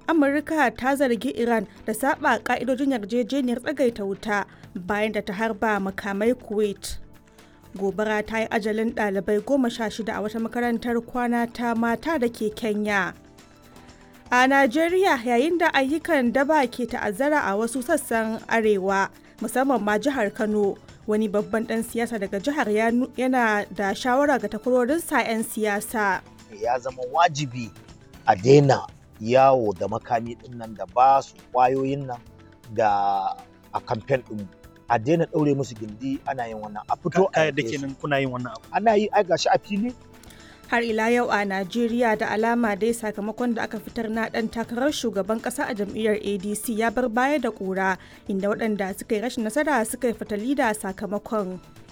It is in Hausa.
amurka ta zargi iran da saba ka'idojin yarjejeniyar tsagaita wuta bayan da ta harba makamai kuwait gobara ta yi ajalin ɗalibai goma sha shida a wata makarantar kwana ta mata da ke kenya a najeriya yayin da ayyukan daba ke ta'azzara a wasu sassan arewa musamman ma jihar kano wani babban dan siyasa daga jihar yana da shawara ga takwarorinsa 'yan siyasa ya zama wajibi a daina yawo da makami din nan da ba su kwayoyin nan da a kamfen din a daina ɗaure musu gindi ana yin wannan a fito a da kenan kuna yin wannan abu ana yi ai gashi a fili har ila yau a najeriya da alama dai sakamakon da aka fitar na dan takarar shugaban kasa a jam'iyyar adc ya bar baya da kura inda waɗanda suka yi rashin nasara suka yi fatali da sakamakon